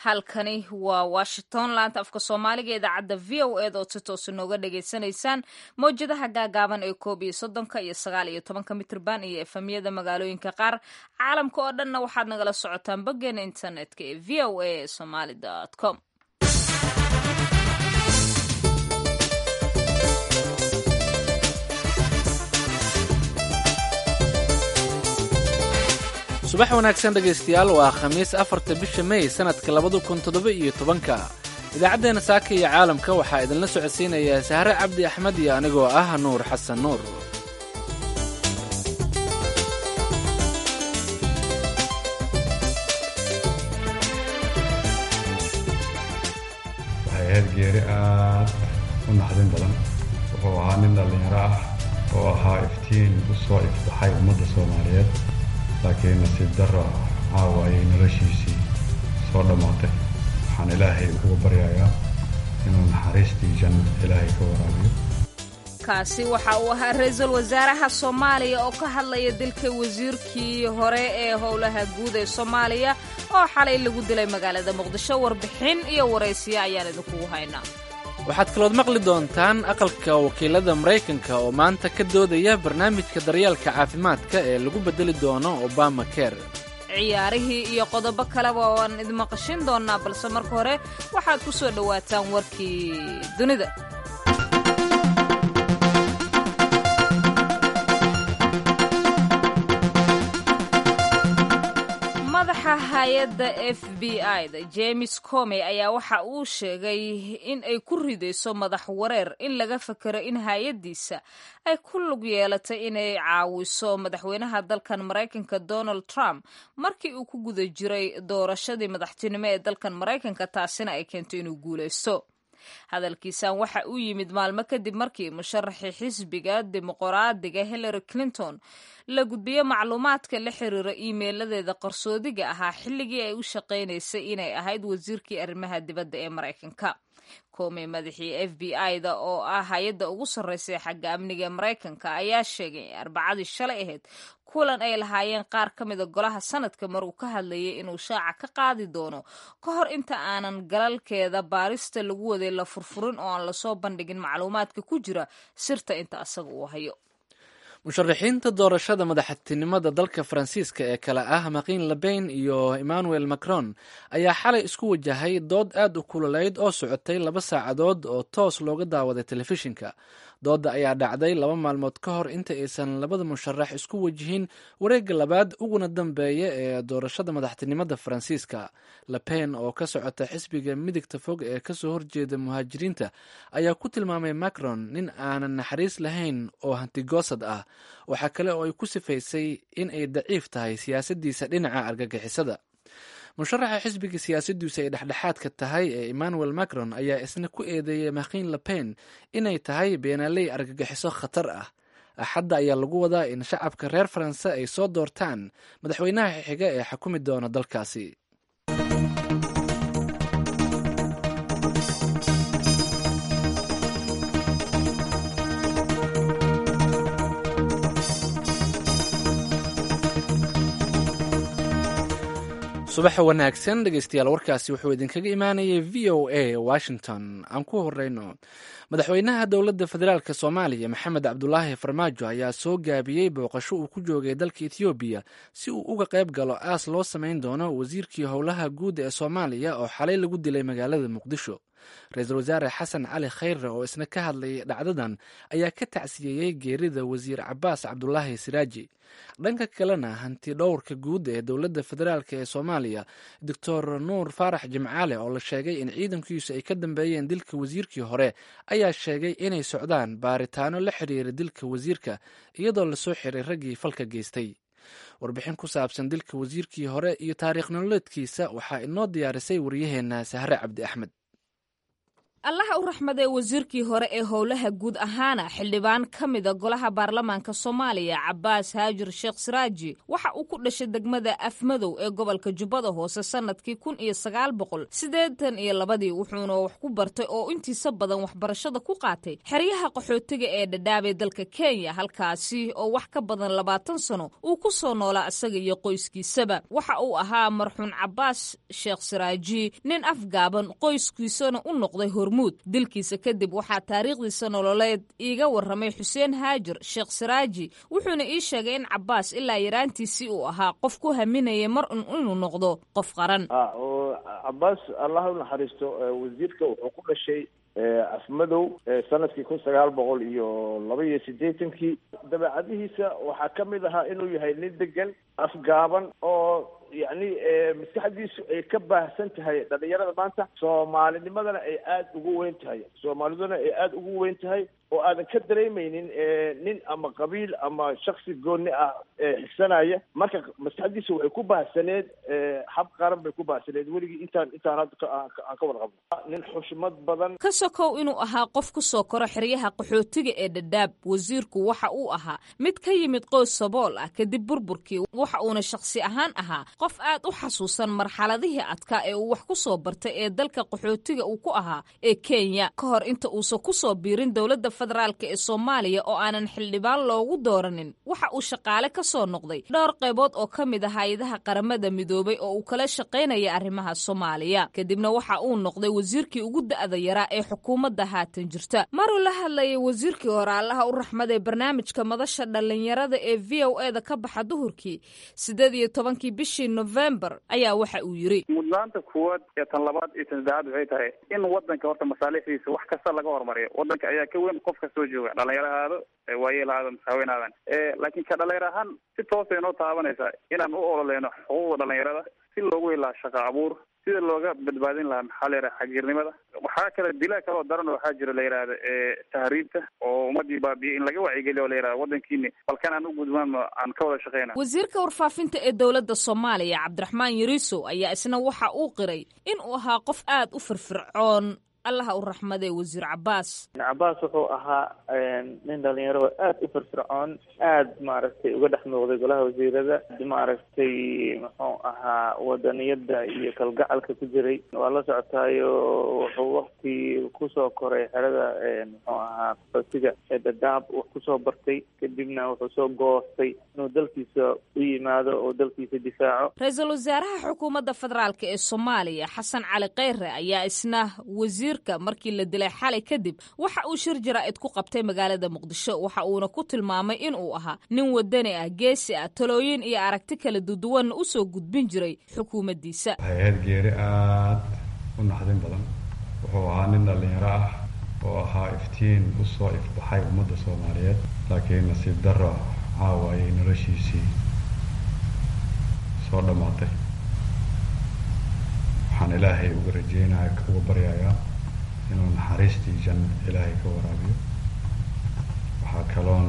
halkani waa washington laanta afka soomaaliga idaacadda v o ed ood si toosa nooga dhagaysanaysaan mawjadaha gaagaaban ee koob iyo soddonka iyo sagaal iyo tobanka mitrban iyo efamyada magaalooyinka qaar caalamka oo dhanna waxaad nagala socotaan boggeena internetka ee v o a somaly com subax wanaagsan dhegaystayaal waa khamiis afarta bisha mey sannadka labada kun toddoba iyo tobanka idaacaddeenna saaka iyo caalamka waxaa idinla socodsiinayaa sahre cabdi axmed iyo anigoo ah nuur xasan nuur waxay ahayd geeri aad u naxdin badan wuxuu ahaa nin dhallinyaro ah oo ahaa iftiin u soo ifbaxay ummadda soomaaliyeed laakiin nasiib darro caawa ayay noloshiisii soo dhammaatay waxaan ilaahay uga baryayaa inuu naxariistii janno ilaahay ka waraabiyo kaasi waxa uu ahaa ra-iisul wasaaraha soomaaliya oo ka hadlaya dilka wasiirkii hore ee howlaha guud ee soomaaliya oo xalay lagu dilay magaalada muqdisho warbixin iyo waraysiya ayaan idinkugu haynaa waxaad kalood maqli doontaan aqalka wakiilada maraykanka oo maanta ka doodaya barnaamijka daryeelka caafimaadka ee lagu beddeli doono obama ker ciyaarihii iyo qodobo kaleba waan idmaqashin doonaa balse marka hore waxaad ku soo dhowaataan warkii dunida madaxa hay-adda f b i da james comey ayaa waxa uu sheegay in ay ku ridayso madax wareer in laga fakero in hay-addiisa ay ku lug yeelatay inay caawiso madaxweynaha dalkan maraykanka donald trump markii uu ku guda jiray doorashadii madaxtinimo ee dalkan maraykanka taasina ay keentay inuu guulaysto hadalkiisan waxa uu yimid maalmo kadib markii musharaxii xisbiga dimuqraadiga hillary clinton la gudbiyo macluumaadka la xiriira iimeeladeeda qarsoodiga ahaa xilligii ay u shaqaynaysay inay ahayd wasiirkii arrimaha dibadda ee maraykanka komey madaxii f b i da oo ah hay-adda ugu sarreysay xagga amniga ee maraykanka ayaa sheegay arbacadii shalay ahayd kulan ay lahaayeen qaar ka mida golaha sanadka mar uu ka hadlayay inuu shaaca ka qaadi doono ka hor inta aanan galalkeeda baarista lagu waday la furfurin oo aan lasoo bandhigin macluumaadka ku jira sirta inta asaga uu hayo musharaxiinta doorashada madaxtinimada dalka faransiiska ee kale ah makin lebain iyo emmanuel macron ayaa xalay isku wajahay dood aad u kululeyd oo socotay laba saacadood oo toos looga daawaday telefishinka doodda ayaa dhacday laba maalmood ka hor inta aysan labada musharax isku wajihin wareegga labaad uguna dambeeya ee doorashada madaxtinimada faransiiska lepen oo ka socota xisbiga midigta fog ee kasoo horjeeda muhaajiriinta ayaa ku tilmaamay macron nin aanan naxariis lahayn oo hantigoosad ah waxaa kale oo ay ku sifaysay in ay daciif tahay siyaasaddiisa dhinaca argagixisada musharaxa xisbiga siyaasaddiisu ay dhexdhexaadka tahay ee emmanuel macron ayaa isna ku eedeeyay makin lepen inay tahay beenaaley argagixiso khatar ah axadda ayaa lagu wadaa in shacabka reer faranse ay soo doortaan madaxweynaha xiga ee xukumi doona dalkaasi subaxa wanaagsan dhegeystayaal warkaasi wuxuu idinkaga imaanayay v o a washington aan ku horeyno madaxweynaha dowladda federaalk soomaaliya maxamed cabdulaahi farmaajo ayaa soo gaabiyey booqasho uu ku joogay dalka ethoobiya si uu uga qayb galo aas loo samayn doono wasiirkii howlaha guud ee soomaaliya oo xalay lagu dilay magaalada muqdisho ra-iisul wasaare xasan cali khayre oo isna ka hadlayay dhacdadan ayaa ka tacsiyeeyey geerida wasiir cabaas cabdulaahi siraaji dhanka kalena hanti dhowrka guud ee dowladda federaalk ee soomaaliya doctor nuur faarax jimcaale oo la sheegay in ciidankiisu ay ka dambeeyeen dilka wasiirkii hore ayaa sheegay inay socdaan baaritaano la xiriira dilka wasiirka iyadoo lasoo xiray raggii falka geystay warbixin ku saabsan dilka wasiirkii hore iyo taariikh nololeedkiisa waxaa inoo diyaarisay waryaheena sahre cabdi axmed allaha u raxmadee wasiirkii hore ee howlaha guud ahaana xildhibaan ka mida golaha baarlamaanka soomaaliya cabaas haajir sheekh siraaji waxa uu ku dhashay degmada afmadow ee gobolka jubbada hoose sannadkii kun iyo sagaal boqol siddeetan iyo labadii wuxuuna wax ku bartay oo intiisa badan waxbarashada ku qaatay xeryaha qaxootiga ee dhadhaabee dalka kenya halkaasi oo wax ka badan labaatan sano uu ku soo noolaa isaga iyo qoyskiisaba waxa uu ahaa marxuun cabaas sheekh siraaji nin afgaaban qoyskiisana u noqday hormuud dilkiisa kadib waxaa taariikhdiisa nololeed iiga warramay xuseen haajir sheekh siraaji wuxuuna ii sheegay in cabaas ilaa yaraantiisii uu ahaa qof ku haminaya mar un inuu noqdo qof qaran cabaas allah u naxariisto wasiirka wuxuu ku dhashay afmadow sanadkii kun sagaal boqol iyo laba iyo siddeetankii dabeecadihiisa waxaa ka mid ahaa inuu yahay nin degan afgaaban oo yacni maskaxdiisu ay ka baahsan tahay dhalinyarada maanta soomaalinimadana ay aada ugu weyn tahay soomaaliduna ay aada ugu weyn tahay oo aadan ka dareemeynin nin ama qabiil ama shaksi gooni ah xigsanaya marka maskaxdiisa waxay ku baahsaneed hab qaran bay ku baahsaneed weligii intaan intaan hadda aan ka warqabno nin xushmad badan ka sokow inuu ahaa qof ku soo koro xeryaha qaxootiga ee dhadhaab wasiirku waxa uu ahaa mid ka yimid qoys sabool ah kadib burburkii waxa uuna shakhsi ahaan ahaa qof aad u xasuusan marxaladihii adkaa ee uu wax ku soo bartay ee dalka qaxootiga uu ku ahaa ee kenya ka hor inta uusan ku soo biirin dowladda federaalk ee soomaaliya oo aanan xildhibaan loogu dooranin waxa uu shaqaale ka soo noqday dhowr qaybood oo ka mid ah hay-adaha qaramada midoobay oo uu kala shaqaynaya arrimaha soomaaliya kadibna waxa uu noqday wasiirkii ugu da'da yaraa ee xukuumadda haatan jirta maruu la hadlayay wasiirkii hore allaha u raxmaday barnaamijka madasha dhallinyarada ee v o e da ka baxa duhurkii siddeed iyo tobankii bishii nofembar ayaa waxa uu yidhi mudnaanta kuwaad iyo tan labaad iyo tan saddexaad waxay tahay in wadanka horta masaalixdiisa wax kasta laga horumariyo wadanka ayaa ka weyn qof kastoo jooga dhalinyarahaado waayeelahaado masaaweynaadan laakiin ka dhalinyar ahaan si toosa inoo taabanaysaa inaan u ololeyno xuquuqda dhalinyarada si loogu helaa shaqa abuur sida looga badbaadin lahaa maxaa la yidhaha xagjirnimada waxaa kale dilaa kale oo daran waxaa jira la yidhahda tahriibta oo ummadii baabiye in laga wacyigeliyo la yidhahda wadankiini balkan aan u gudbaan aan ka wada shaqeyna wasiirka warfaafinta ee dowladda soomaaliya cabdiraxmaan yariiso ayaa isna waxa uu qiray in uu ahaa qof aad u firfircoon allaha u raxmadee wasiir cabaas cabaas wuxuu ahaa nin dhalinyaro aada u firfircoon aada maaragtay uga dhex muuqday golaha wasiirada maaragtay muxuu ahaa wadaniyada iyo kalgacalka ku jiray waa la socotaayo wuxuu wakti kusoo koray xerada muxuu ahaa qaxootiga ee dadaab wax kusoo bartay kadibna wuxuu soo goostay inuu dalkiisa u yimaado oo dalkiisa difaaco ra-iisul wasaaraha xukuumadda federaalk ee soomaaliya xasan cali kheyre ayaa isna wasiir markii la dilay xalay kadib waxa uu shir jaraa'id ku qabtay magaalada muqdisho waxa uuna ku tilmaamay in uu ahaa nin wadani ah geesi ah talooyin iyo aragti kala duduwanna u soo gudbin jiray xukuumaddiisa waxay ahayd geeri aada u naxdin badan wuxuu ahaa nin dhallinyaro ah oo ahaa iftiin u soo ifbaxay ummadda soomaaliyeed laakiin nasiib darro caawa ayay noloshiisii soo dhammaatay waxaan ilaahay uga rajeynaya uga baryayaa inuu naxariistii janno ilaahay ka waraabiyo waxaa kaloon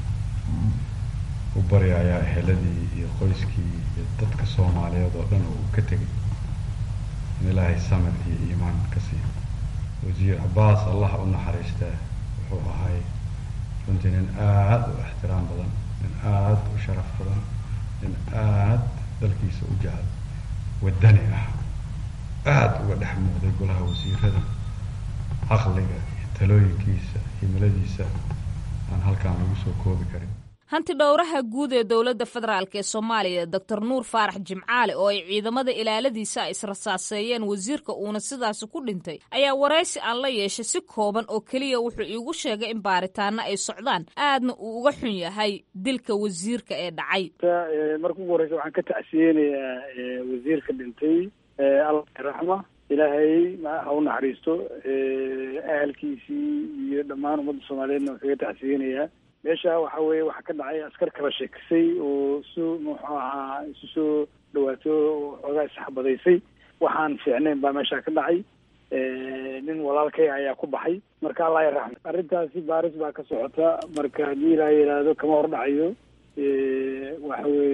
u baryayaa eheladii iyo qoyskii iyo dadka soomaaliyeed oo dhan oo uu ka tegay in ilaahay samir iyo iimaan ka siiyo wasiir cabaas allah u naxariistaa wuxuu ahay runtii nin aada u ixtiraam badan nin aada u sharaf badan nin aada dalkiisa u jecel wadani ah aada uga dhex muuqday golaha wasiirada caqliga iyo talooyinkiisa himiladiisa aan halkaan lagu soo koobi karin hanti dhowraha guud ee dowladda federaalk ee soomaaliya doctor nuur faarax jimcaale oo ay ciidamada ilaaladiisa ay israsaaseeyeen wasiirka uuna sidaasi ku dhintay ayaa waraysi aan la yeeshay si kooban oo keliya wuxuu iigu sheegay in baaritaano ay socdaan aadna uu uga xun yahay dilka wasiirka ee dhacay marka ugu horeysa waxaan ka tacsiyeynayaa wasiirka dhintay alla raxma ilaahay ha u naxariisto ahalkiisii iyo dhammaan ummadda soomaaliyeedna wuxuu ka tacsiyeynayaa meesha waxa weeye waxaa ka dhacay askar kala sheekisay oo su muxuu ahaa isu soo dhawaato xoogaa isxabadaysay waxaan fiicnayn baa meesha ka dhacay nin walaalkay ayaa ku baxay marka allah yaraxma arrintaasi baaris baa ka socota marka haddii ilaa yidhaahdo kama hordhacayo waxa weeye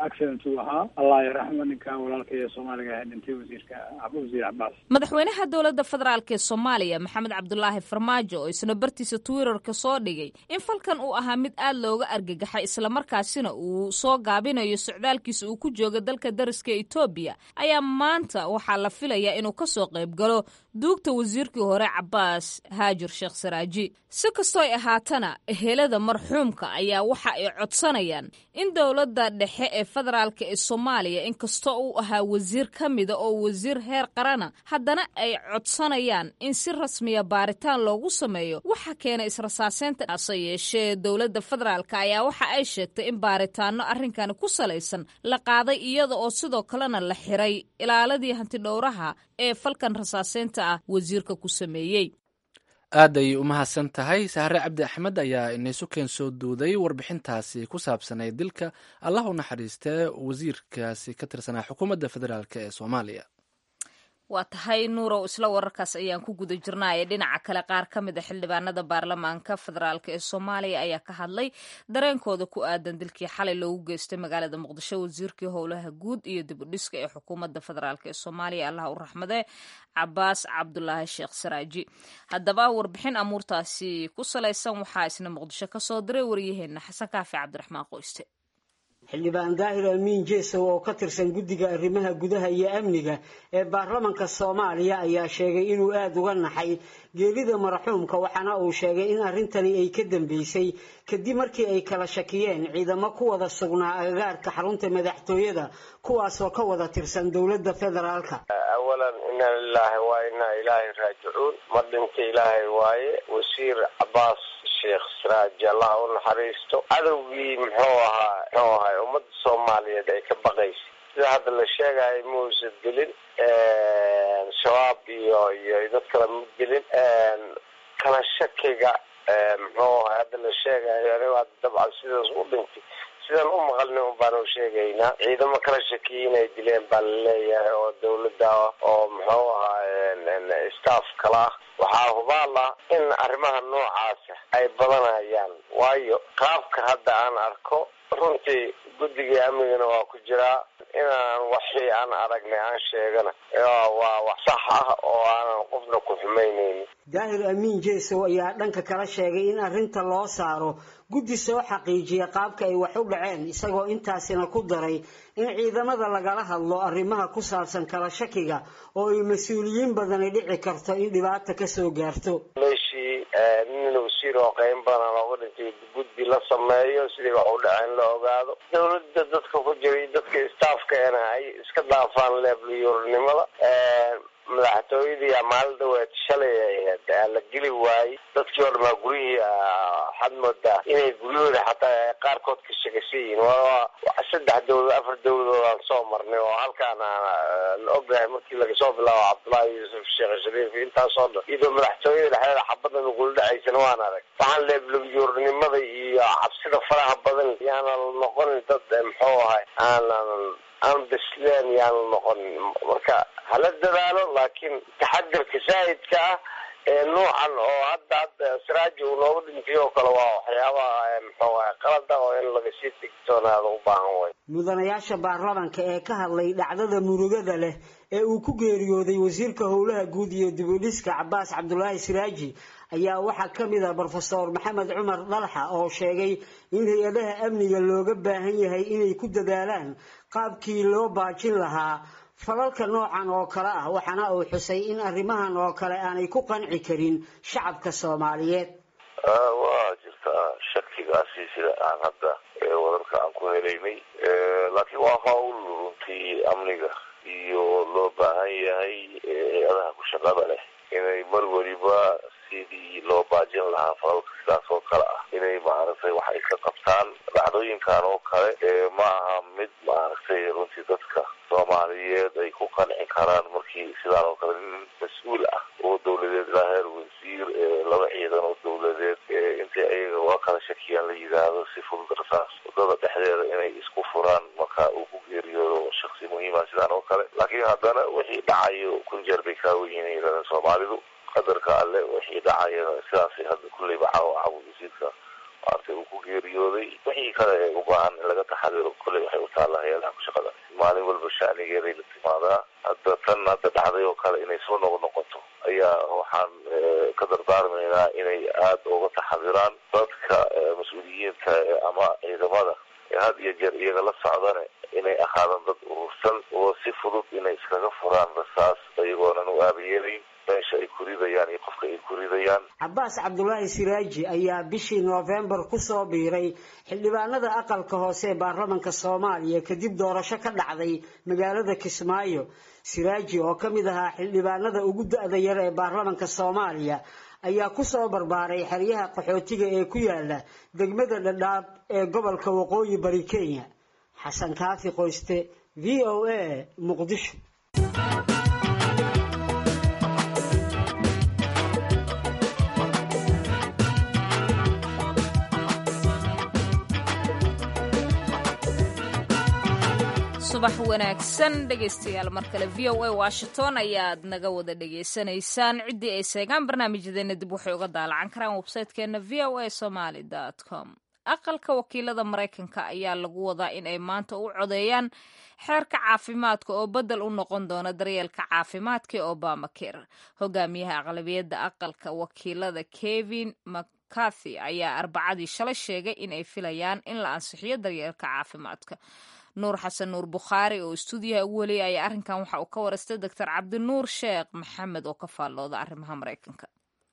accident uu ahaa allah yaraxmo ninka walaalka ee soomaaliga ahaa dhintay wasiirka wasiir cabaas madaxweynaha dowladda federaalk ee soomaaliya maxamed cabdulaahi farmaajo oo isna bartiisa twitterka soo dhigay in falkan uu ahaa mid aad looga argagaxay islamarkaasina uu soo gaabinayo socdaalkiisa uu ku jooga dalka dariska etoobiya ayaa maanta waxaa la filayaa inuu kasoo qayb galo duugta wasiirkii hore cabaas haajir sheekh saraaji si kastoo ay ahaatana ehelada marxuumka ayaa waxa ay codsanayaan in dowladda dhexe ee federaalk ee soomaaliya inkastoo uu ahaa wasiir ka mida oo wasiir heer qarana haddana ay codsanayaan in si rasmiya baaritaan loogu sameeyo waxa keena israsaaseynta hase yeeshee dowladda federaalk ayaa waxa ay sheegtay in baaritaano arrinkani ku salaysan la qaaday iyada oo sidoo kalena la xiray ilaaladii hantidhowraha ee falkan rasaaseynta ah wasiirka ku sameeyey aad ay u mahadsan tahay sahre cabdi axmed ayaa inaysu keen soo duuday warbixintaasi ku saabsanay dilka allah u naxariistee wasiirkaasi ka tirsanaa xukuumadda federaalk ee soomaaliya waa tahay nuurow isla wararkaas ayaan ku guda jirnaaye dhinaca kale qaar ka mid a xildhibaanada baarlamaanka federaalk ee soomaaliya ayaa ka hadlay dareenkooda ku aadan dilkii xalay loogu geystay magaalada muqdisho wasiirkii howlaha guud iyo dib u dhiska ee xukuumadda federaalk ee soomaaliya allah u raxmade cabaas cabdulaahi sheekh saraaji haddaba warbixin amuurtaasi ku salaysan waxaa isna muqdisho kasoo diray waryaheena xasan kaafi cabdiraxmaan qoyste xildhibaan daahir amiin jeesow oo ka tirsan guddiga arrimaha gudaha iyo amniga ee baarlamanka soomaaliya ayaa sheegay inuu aada uga naxay geerida marxuumka waxaana uu sheegay in arrintani ay ka dambeysay kadib markii ay kala shakiyeen ciidamo ku wada sugnaa agagaarka xarunta madaxtooyada kuwaasoo ka wada tirsan dowladda federaalka awalan ina lilaahi waa inaa ilaahay raajicuun ma dhinta ilaahay waaye wasiir cabaas sheekh siraaji allah u naxariisto cadowgii muxuu ahaa muxuu ahay ummadda soomaaliyeed ay ka baqaysay sida hadda la sheegayo mausa dilin shabaab iyo iyo dad kale ma dilin kala shakiga muxuu ahay hadda la sheegayo anigo hadda dabcan sidaas u dhintay sidaan u maqalnay un baan u sheegaynaa ciidamo kala shakiyay inay dileen baa laleeyahay oo dawladda oo muxuu ahaa staff kala ah waxaa hubaal ah in arrimaha noocaasa ay badanayaan waayo qaabka hadda aan arko runtii guddigai amnigana waa ku jiraa inaan waxii aan aragnay aan sheegana waa wax sax ah oo aanan qofna ku xumaynaynin daahir amiin jeesow ayaa dhanka kala sheegay in arrinta loo saaro guddi soo xaqiijiya qaabka ay wax u dhaceen isagoo intaasina ku daray in ciidamada lagala hadlo arrimaha ku saabsan kala shakiga oo ay mas-uuliyiin badani dhici karto in dhibaata kasoo gaarto meeshii nin wasiir oo qeyn badan looga dhintay guddi la sameeyo sidii wax u dhaceen la ogaado dawladda dadka ku jiray dadka staffkaena ay iska dhaafaan leebliyurnimada madaxtooyadii maalin dhaweed shalay la geli waayey dadkii oo dhamaa guryihii waxaad moodaa inay guryahooda xataa qaarkood ka shegashan yihiin saddex dawlad afar dawladood aan soo marnay oo halkaan la ognahay markii lagasoo bilaabo cabdullaahi yuusuf sheekh shariif intaasoo dhan iyadoo madaxtooyada dhexdeeda xabada nagula dhacaysana waan arag waxaan leebliyurnimada iyo cabsida faraha badan yaanan noqonin dad muxuu ahay aanan aan bisleen yaanu noqonin marka hala dadaalo laakiin taxadirka saahidka ah ee nuucan oo hadda hadda siraaji uu nooga dhintay oo kale waa waxyaabaha muxuu ahay qalada oo in laga sii digtoonaado u baahan way mudanayaasha baarlamanka ee ka hadlay dhacdada murugada leh ee uu ku geeriyooday wasiirka howlaha guud iyo dibudhiska cabaas cabdulaahi siraaji ayaa waxaa ka mid ah brofesor maxamed cumar dalxa oo sheegay in hay-adaha amniga looga baahan yahay inay ku dadaalaan qaabkii loo baajin lahaa falalka noocan oo kale ah waxaana uu xusay in arrimahan oo kale aanay ku qanci karin shacabka soomaaliyeed waa jirtaa shakigaasi sida aan hadda wadarka aan ku helaynay laakiin waa hawl runtii amniga iyo loo baahan yahay hay-adaha ku shaqada leh inay mar weliba sidii loo baajin lahaa falalka sidaas oo kale ah inay maaragtay wax ay ka qabtaan dhacdooyinkan oo kale ma aha mid maaragtay runtii dadka soomaaliyeed ay ku qanci karaan markii sidaan oo kale nin mas-uul ah oo dawladeed ilaa heer wasiir laba ciidan oo dawladeed intay ayaga waa kala shakiyaan la yidhaahdo si fudud rasaas wadada dhexdeeda inay isku furaan marka uu ku geeriyoodo shaksi muhiima sidaan oo kale laakiin haddana wixii dhacayo kun jeer bay kaaweyiin yidhahdeen soomaalidu qadarka alle wixii dhacayana sidaasay hadda kulleyba caawa caawa wasiirka maaragtay uu ku geeriyooday wixii kale ee u baahan in laga taxadiro kolley waxay u taalla hay-adaha ku shaqada maalin walba shacnigeeday la timaadaa hadda tan hadda dhacday oo kale inay soo noq noqoto ayaa waxaan ka dardaarmaynaa inay aada uga taxadiraan dadka mas-uuliyiinta ama ciidamada ee had iyo jeer iyaga la socdane inay ahaadaan dad urursan oo si fudud inay iskaga furaan rasaas iyagoonan u aabayeelayn meesha ay ku ridayaan iyo qofka ay ku ridayaan cabaas cabdulaahi siraaji ayaa bishii noofembar kusoo biiray xildhibaanada aqalka hoose ee baarlamanka soomaaliya kadib doorasho ka dhacday magaalada kismaayo siraaji oo ka mid ahaa xildhibaanada ugu da-da yar ee baarlamanka soomaaliya ayaa kusoo barbaaray xeryaha qaxootiga ee ku yaala degmada dhadhaab ee gobolka waqooyi bari kenya xasan kaafi qoyste v o a muqdisho subax wanaagsan dhegaystayaal mar kale v o a washington ayaad naga wada dhegaysanaysaan ciddii ay seegaan barnaamijyadeena dib waxay uga daalacan karaan websaytekeena v o a somaly com aqalka wakiilada maraykanka ayaa lagu wadaa in ay maanta u codeeyaan xeerka caafimaadka oo bedel u noqon doona daryeelka caafimaadka ee obama care hogaamiyaha aqlabiyadda aqalka wakiilada kevin mccarthy ayaa arbacadii shalay sheegay in ay filayaan in la ansixiyo daryeelka caafimaadka nuur xasan nuur bukhaari oo istuudiyaha ugu weliyay ayaa arrinkan waxa uu ka waraystay doctor cabdinuur sheekh maxamed oo ka faallooda arrimaha maraykanka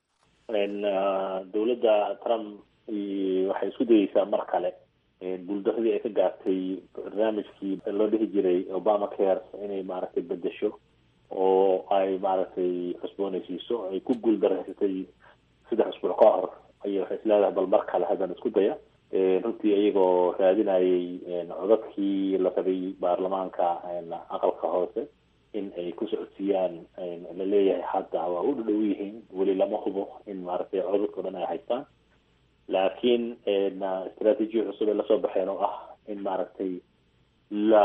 dowladda trump waxay isku dayeysaa mar kale guuldaradii ay ka gaartay barnaamijkii loo dhihi jiray obama care inay maaragtay bedesho oo ay maaragtay cusboonaysiiso ay ku guuldaraysatay saddex usbuuc ka hor ayay waxay isleedahay bal mar kale haddan isku daya runtii iyagoo raadinayay codadkii la rabay baarlamaanka aqalka hoose in ay ku socodsiiyaan la leeyahay hadda waa u dhadhow yihiin weli lama hubo in maaragtay codadka dhan ay haystaan laakiin istraatiijiya cusub ay lasoo baxeen oo ah in maaragtay la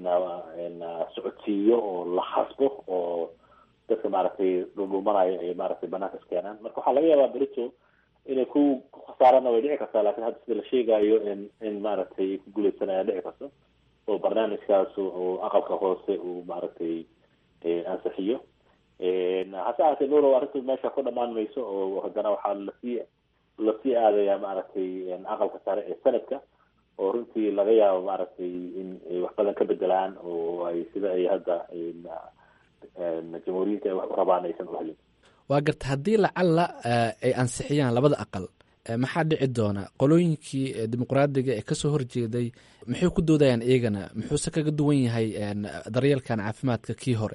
socodsiiyo oo la khasbo oo dadka maaragtay dhundhumanaya ay maaragtay banaanka iskeenaan marka waxaa laga yaabaa berito inay ku khasaarana way dhici kartaa lakin hadda sida la sheegayo in in maaragtay ku guuleysanaya dhici karto oo barnaamijkaas oo aqalka hoose uu maaragtay ansixiyo hase ahaatee nuuro arrintu meesha ku dhamaan mayso oo haddana waxaa lasii lasii aadaya maaragtay aqalka sare ee sanadka oo runtii laga yaabo maaragtay in ay wax badan ka bedelaan oo ay sida ay hadda jamhuuriyiinta ay wax u rabaan aysan u helin waa garta haddii lacalla ay ansixiyaan labada aqal maxaa dhici doona qolooyinkii dimuqraadiga ee kasoo horjeeday maxay ku doodayaan iyagana muxuuse kaga duwan yahay daryeelkan caafimaadka kii hore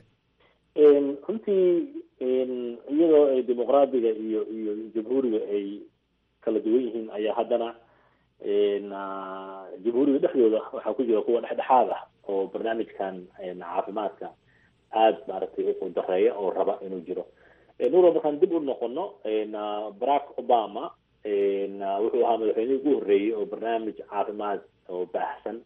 runtii iyadoo ay dimuqraadiga iyo iyo jamhuuriga ay kala duwan yihiin ayaa haddana jamhuuriga dhexdooda waxaa ku jira kuwa dhexdhexaad ah oo barnaamijkan caafimaadka aada maaragtay u dareeya oo raba inuu jiro nuuro markaan dib u noqono barack obama wuxuu ahaa madaxweynihii ugu horreeyey oo barnaamij caafimaad oo baahsan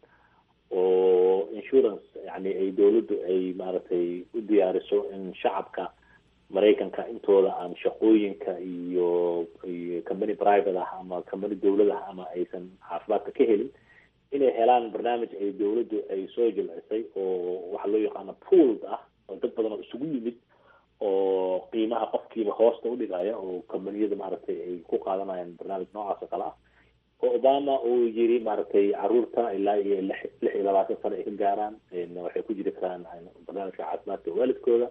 oo insurance yani ay dowladdu ay maaragtay u diyaariso in shacabka maraykanka intooda aan shaqooyinka iyo iyo company private ah ama company dowlad ah ama aysan caafimaadka ka helin inay helaan barnaamij ay dowladdu ay soo jilcisay oo waxa loo yaqaano pooled ah oo dad badan oo isugu yimid oo qiimaha qofkiiba hoosta udhigaya oo combaniyada maaragtay ay ku qaadanayaan barnaamij noocaas oo kale ah oo obama uu yiri maaragtay caruurta ilaa iyo lix lix iyo labaatan sano ay ka gaaraan waxay ku jiri karaan barnaamijka caafimaadka waalidkooda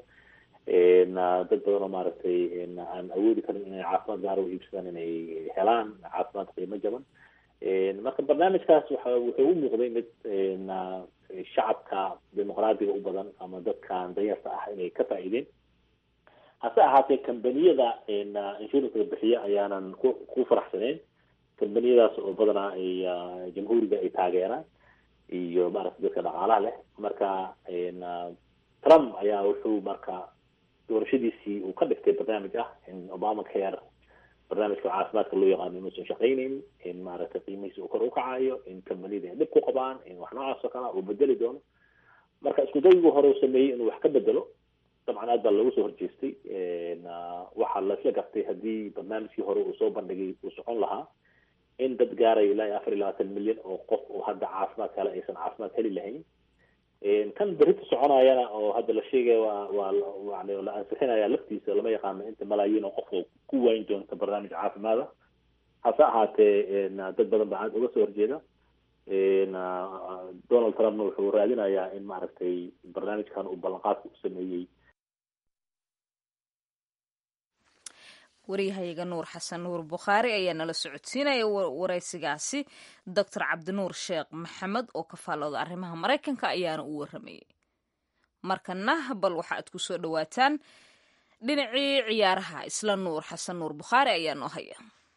dad badan oo maaragtay aan awoodi karin inay caafimaad gaar u iibsadaan inay helaan caafimaad qiimo jaban marka barnaamijkaas waxa wuxuu u muuqday mid shacabka dimuqraadiga u badan ama dadkan danyarta ah inay ka faa'iideen hase ahaatee kambaniyada insuranska bixiya ayaanan ku ku faraxsaneen kambaniyadaas oo badanaa ay jamhuuriga ay taageeraan iyo maaragtay dadka dhaqaalaha leh marka trump ayaa wuxuu marka doorashadiisii uu ka dhigtay barnaamij ah in obama care barnaamijka caafimaadka loo yaqaano inuusan shaqaynayn in maaragtay qiimihiisa uu kor u kacayo in kambaniyada ay dhib ku qabaan in wax noocaas oo kale uu bedeli doono marka isku daygii hore uu sameeyey inuu wax ka bedelo dabcan aad baa loogu soo horjeestay waxaa laisla gartay haddii barnaamijkii hore uu soo bandhigay uu socon lahaa in dad gaaraya ilaa iyo afar iyo labaatan milyan oo qof oo hadda caafimaad kale aysan caafimaad heli lahayn kan berita soconayana oo hadda la sheegaya waa waa yani la ansixinaya laftiisa lama yaqaano inta malaayiin oo qof oo ku waayn doonta barnaamij caafimaada hase ahaatee dad badan baa aada uga soo horjeeda donald trumpna wuxuu raadinayaa in maaragtay barnaamijkan uu ballanqaadka u sameeyey waryahayaga nuur xasan nuur bukhaari ayaa nala socodsiinaya waraysigaasi doctor cabdinuur sheekh maxamed oo ka faallooda arrimaha maraykanka ayaana u waramayay markana bal waxa aad ku soo dhowaataan dhinacii ciyaaraha isla nuur xasan nuur bukhaari ayaa noo haya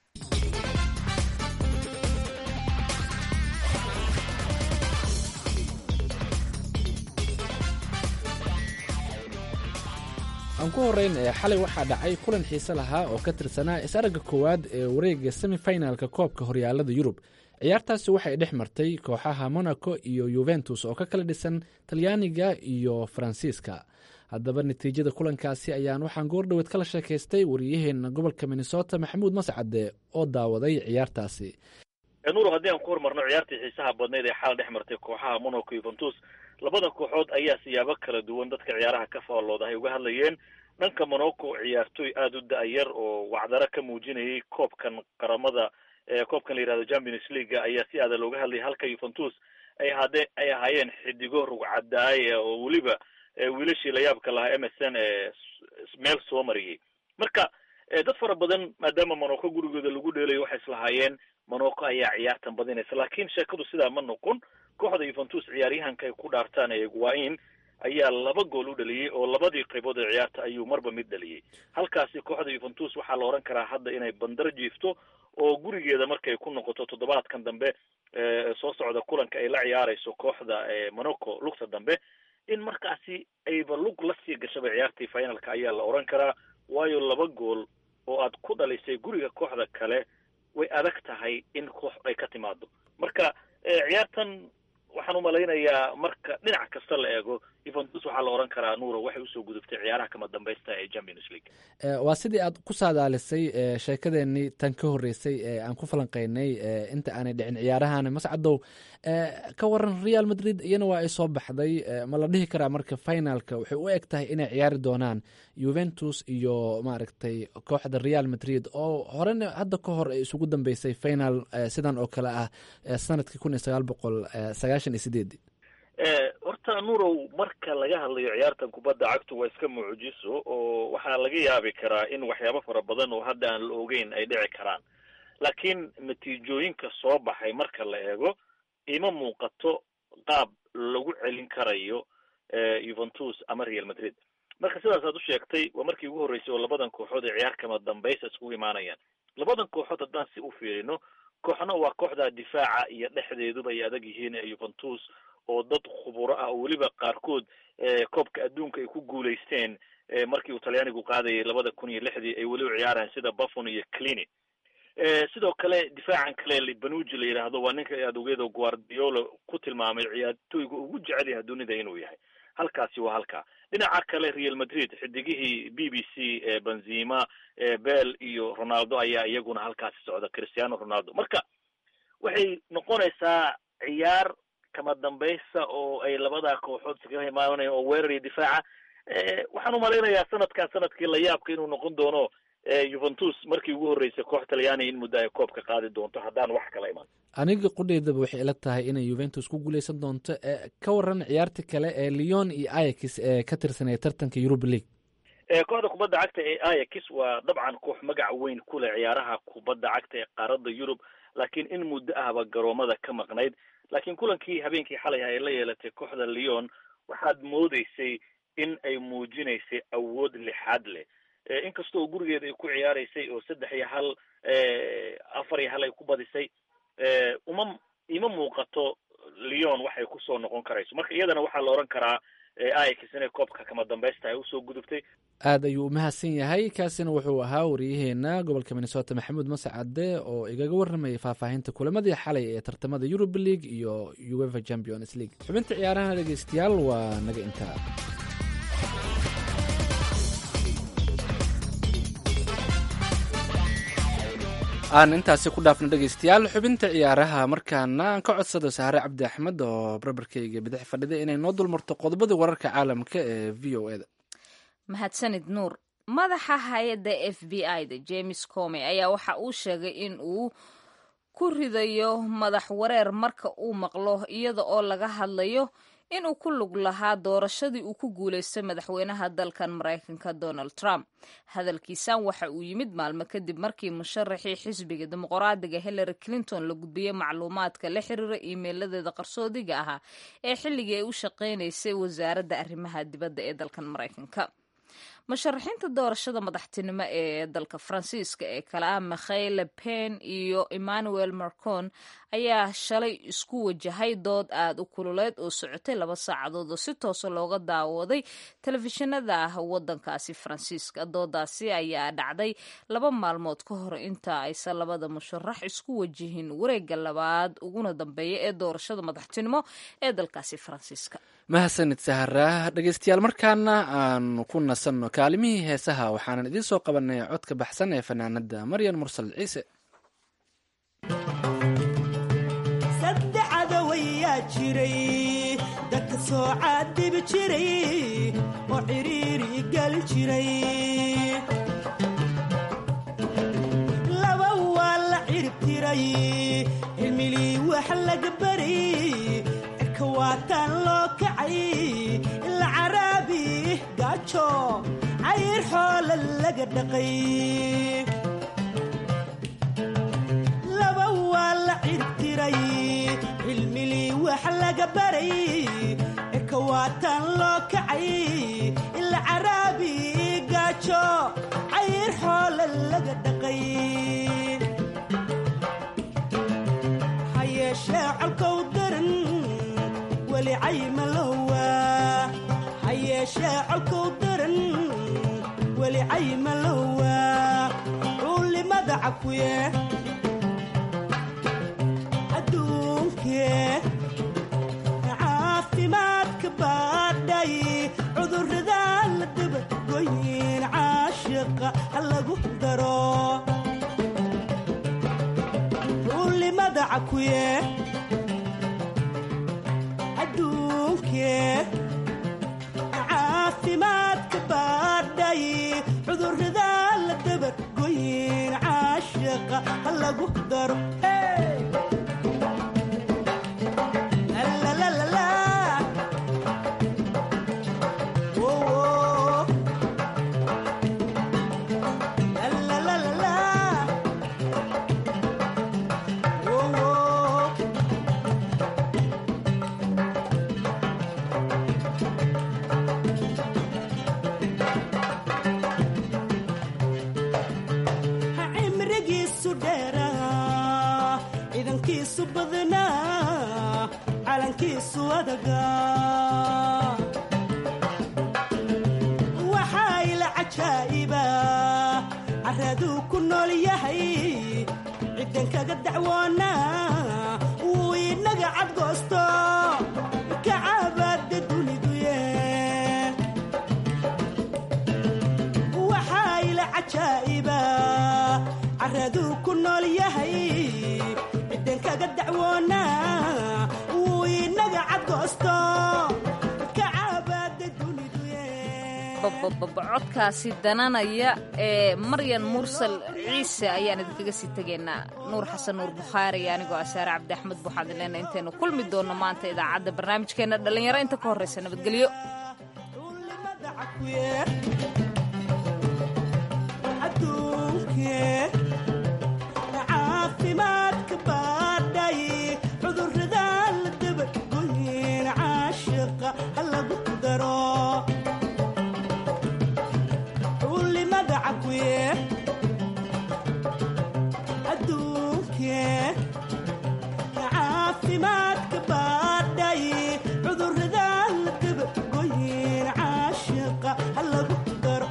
aan ku horrayn ee xalay waxaa dhacay kulan xiise lahaa oo ka tirsanaa is-aragga koowaad ee wareegga semifinalka koobka horyaalada yurub ciyaartaasi waxay dhex martay kooxaha monaco iyo yuventus oo ka kala dhisan talyaaniga iyo faransiiska haddaba natiijada kulankaasi ayaan waxaan goordhoweed kala sheekaystay wariyaheenna gobolka minnesota maxamuud mascade oo daawaday ciyaartaasi nuur haddii aan ku hormarno ciyaartii xiisaha badnayd ee xal dhex martay kooxaha monaco yuventus labada kooxood ayaa siyaabo kala duwan dadka ciyaaraha ka faallooda ay uga hadlayeen dhanka monaco ciyaartooy aada u da-yar oo wacdaro ka muujinayay koobkan qaramada koobkan la yihahdo champions league ayaa si aada looga hadlayay halka yuventus ay hade ay ahaayeen xidigo rugcadaaya oo weliba wiilashii layaabka lahaa m s n ee meel soo mariyay marka dad fara badan maadaama monaco gurigooda lagu dheelayo waxay islahaayeen monaco ayaa ciyaartan badinaysa laakiin sheekadu sidaa ma noqon kooxda yuventus ciyaaryahanka ay ku dhaartaan ee guain ayaa laba gool u dhaliyey oo labadii qaybood ee ciyaarta ayuu marba mid dhaliyey halkaasi kooxda yuventus waxaa la odhan karaa hadda inay bandar jiifto oo gurigeeda markay ku noqoto toddobaadkan dambe soo socda kulanka ay la ciyaarayso kooxda monaco lugta dambe in markaasi ayba lug la sii gashaba ciyaartii finalka ayaa la odhan karaa waayo laba gool oo aad ku dhalisay guriga kooxda kale way adag tahay in koox ay ka timaado marka ciyaartan waxaan umalaynayaa marka dhinac kasta la eego yuventus waxaa la odhan karaa nuuro waxay usoo gudubtay ciyaaraha kama dambaysta ee champions league waa sidii aad ku saadaalisay sheekadeenii tan ka horreysay ee aan ku falanqeynay inta aanay dhicin ciyaarahan mascadow ka waran real madrid iyana waa ay soo baxday ma la dhihi karaa marka finalka waxay u eg tahay inay ciyaari doonaan juventus iyo maaragtay kooxda real madrid oo horena hadda ka hor ay isugu dambeysay final sidan oo kale ah sanadkii kun iyo sagaal boqol sagaashan iyo sideed horta nurow marka laga hadlayo ciyaartan kubadda cagtu waa iska mucjiso oo waxaa laga yaabi karaa in waxyaabo fara badan oo hadda aan la ogeyn ay dhici karaan laakiin natiijooyinka soo baxay marka la eego ima muuqato qaab lagu celin karayo juventus ama real madrid marka sidaas aad u sheegtay waa markii ugu horreysay oo labadan kooxood ee ciyaar kama dambaysa iskugu imaanayaan labadan kooxood haddaan si u fiirino kooxna waa kooxda difaaca iyo dhexdeeduba ay adag yihiin ee juventus oo dad khuburo ah oo weliba qaarkood koobka adduunka ay ku guulaysteen markii uu talyaanigu qaadayay labada kun iyo lixdii ay weliba ciyaaraan sida buffon iyo clini sidoo kale difaacan kale banuji la yidhaahdo waa ninka aad ogeedo guardiola ku tilmaamay ciyaartooyga ugu jecel yahay dunida inuu yahay halkaasi waa halkaa dhinaca kale real madrid xidigihii b b c benzima bell iyo ronaldo ayaa iyaguna halkaasi socda cristiano ronaldo marka waxay noqonaysaa ciyaar kama dambaysa oo ay labadaa kooxood iskaga imaanayaan oo weerar iyo difaaca waxaan umalaynayaa sanadkan sanadkii layaabka inuu noqon doono juventus markii ugu horreysay koox talyaaniya in muddo ay koobka qaadi doonto haddaan wax kala iman aniga qudheydaba waxay ila tahay inay juventus ku guuleysan doonto ka waran ciyaarta kale ee leon iyo ayax ee ka tirsanaya tartanka europa league kooxda kubadda cagta ee ayax waa dabcan koox magac weyn ku leh ciyaaraha kubadda cagta ee qaaradda yurub laakiin in muddo ahba garoomada ka maqnayd laakiin kulankii habeenkii xalay ay la yeelatay kooxda leon waxaad moodeysay in ay muujinaysay awood lixaad leh inkastoo gurigeeda ay ku ciyaaraysay oo saddex iyo hal afar iyo hal ay ku badisay uma ima muuqato leon waxay kusoo noqon karayso marka iyadana waxaa la odhan karaa ayax inay koobka kama dambaysta ay usoo gudubtay aada ayuu umahadsan yahay kaasina wuxuu ahaa wariyaheena gobolka minnesota maxamuud mascade oo igaga waramayay faahfaahinta kulamadii xalay ee tartamada eurub league iyo uefa champions league xubinta ciyaaraha dhegeystayaal waa naga intaa aan intaasi ku dhaafno dhegeystayaal xubinta ciyaaraha markaana aan ka codsado sahare cabdi axmed oo barbarkeyga bidix fadhida inay noo dulmarto qodobadii wararka caalamka ee v o eda mahadsanid nuur madaxa hay-adda f b i da james comey ayaa waxa uu sheegay in uu ku ridayo madax wareer marka uu maqlo iyada oo laga hadlayo inuu ku lug lahaa doorashadii uu ku guulaystay madaxweynaha dalkan maraykanka donald trump hadalkiisan waxa uu yimid maalmo kadib markii musharaxii xisbiga dimuqraadiga hillary clinton la gudbiyey macluumaadka la xiriira iimeyladeeda qarsoodiga ahaa ee xilligii ay u shaqaynaysay wasaaradda arrimaha dibadda ee dalkan maraykanka musharaxiinta doorashada madaxtinimo ee dalka faransiiska ee kale ah mikhayle pen iyo emmanuel marcon ayaa shalay isku wajahay dood aad u kululeyd oo socotay laba saacadood oo si toosa looga daawaday telefishinada wadankaasi faransiiska doodaasi ayaa dhacday laba maalmood ka hor inta aysan labada musharax isku wajihin wareega labaad uguna dambeeya ee doorashada madaxtinimo ee dalkaasi faransiiska mahadsanid sahara dhegeystayaal markaana aanu ku nasanno kaalimihii heesaha waxaanan idiin soo qabanay codka baxsan ee fanaanada maryan mursal ciise saddexda wayaa jiray dadka soo caadibi jiray oo ciriiri gali jiray laba waa la cirib tiray cilmilii wax laga baray cirka waataan loo kacay ila caraabi gaajo cayr xoola laga dhaqay laba waa la ciribtiray cilmilii wax laga baray cirka waataan loo kacay ila caraabi gaajo cayr xoola laga dhaqay hayeeshee colkow daran weli caymalowa hayeeshee colkow daran weli caymalowa cuulimada cakuye adduunkee caafimaadka baadhay cudurrada la dabagoyin caashiqa ha lagu daro cuulimada cakuye adduunkee caafimaadka baadhay cudurrada la dabagoyin caashiqa ha lagu daro cimrigiisu dheeraa ciidankiisu badnaa calankiisu adagaa waxaa ila cajaa'iba caraduu ku nool yahay ciddan kaga dacwoonaa wuu inaga cadgoosto kacabaada duniduye waxaa ila cajaa'iba caraduu ku nool yahay ciddan kaga dacwoonaa wuu inaga cadgoosto kacabaada duniduye codkaasi dananaya ee maryan mursal ciise ayaan idinkaga sii tegaynaa nuur xasan nuur bukhaari iyo anigoo asaare cabdi axmed buuxaadin leena intaynu kulmi doonno maanta idaacadda barnaamijkeena dhallinyaro inta ka horreysa nabadgelyo adduunkee caafimaadka baadhay cudurrada la dabagoyin caashiqa ha lagu daro cuulimada cakuye adduunkee caafimaadka baadhay cudurrada la dabagoyin caashiqa ha lagu daro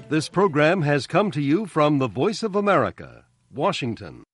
This program has come to you from the Voice of America, Washington.